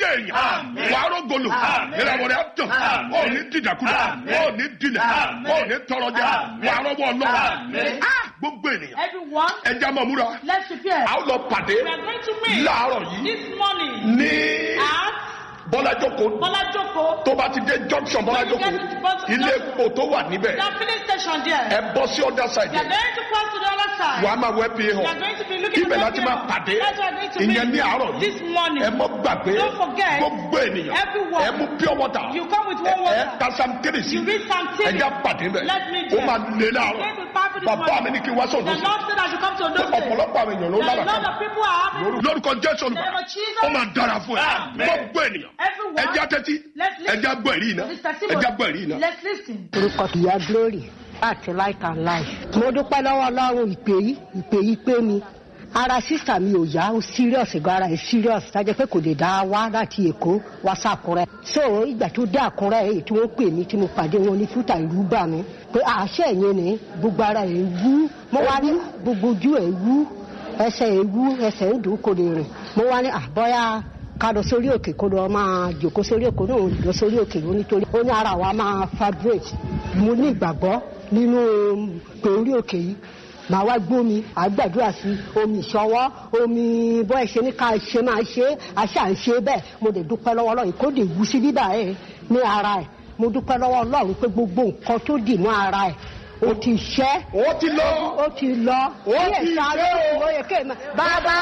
èèyàn wàá rògbòlò ìràwọ̀ rẹ̀ tàn ó ní dìdàkudà ó ní dilẹ̀ ó ní tọrọjà wàá rọ́wọ́ ọlọ́run Ah, gbogbo ènìyàn Everyone, ẹja mọ̀ múra let's prepare. a ó lọ pàdé We are going to meet láàárọ̀ yìí this morning ní at bọ́lájókòó Bolajoko, tó bá ti dé junction bọ́lájókòó ilé epo tó wà níbẹ̀ the filling station there. ẹ bọ́ sí ọ̀dà We side are going to cross to the other side. wàá máa wẹ́ pé We hàn are going to be looking ibẹ̀ at láti máa pàdé That's why we are going to ìyẹn ní meet àárọ̀ yìí this morning. ẹ mọ́ gbàgbé Don't forget, gbogbo ènìyàn everyone, ẹ mú pure water You come with ẹ one water. ẹ tasam kéré sí You read some ẹ things. já pàdé bẹ̀ Let me ó tell máa lé Let láàárọ̀ me powerful this bàbá morning. mi ní kí n wá The sọ̀dọ̀ sí Lord said I should come to pé those days. ọ̀pọ̀lọpọ̀ àwọn èèyàn ló There are lára a lot of people are having lórúkọ jésù olùkọ́ name of Jesus. ó máa dára fún ẹ Amen. gbogbo ènìyàn Everyone, ẹ já tẹ́tí let's ẹ listen já gbọ́ ẹ̀rí iná to this ẹ testimony. já gbọ́ ẹ̀rí iná. Let's listen. orúkọ ìyá glory láti light and life. mo dúpẹ́ lọ́wọ́ ọlọ́run ìpè yìí ìpè yìí pé mi ara sísà mi ò yá ó serious gan ara ẹ̀ serious tájẹ́ pé kò lè dá wá láti èkó wá sàkúrẹ́. so ìgbà tó dé àkúrẹ́ èyí tí wọ́n pè mí tí mo pàdé wọn ní fúta ìlú bà mí pé àṣẹ yẹn ni gbogbo ara ẹ̀ wú mo wá ní gbogbo ojú ẹ̀ wú ẹsẹ̀ ẹ̀ wú ẹsẹ̀ ń dùn kò lè rìn mo wá ní àbọ̀yá ká lọ sórí òkè kó lọ máa jòkó sórí òkè náà lọ sórí òkè ló nítorí ó ní ara wa máa fabrate mo ní ìgbàgbọ́ nínú pé orí òkè yìí màá wá gbómi àgbàdúrà sí omi ìṣọwọ́ omi bọ́ ẹ ṣe ní ká ṣe máa ṣe é àṣà ń ṣe bẹ́ẹ̀ mo lè dúpẹ́ lọ́wọ́ ọlọ́run kó lè wú sí bíbà ẹ̀ ní ara ẹ̀ mo dúpẹ́ lọ́wọ́ ọlọ́run pé gbogbo nǹkan tó dì mọ́ ara ẹ̀ ó ti ṣẹ́ ó ti lọ ó ti lọ Ó ti Kíyèsára, ṣẹ́ o. ó yẹ kéèmà bàbá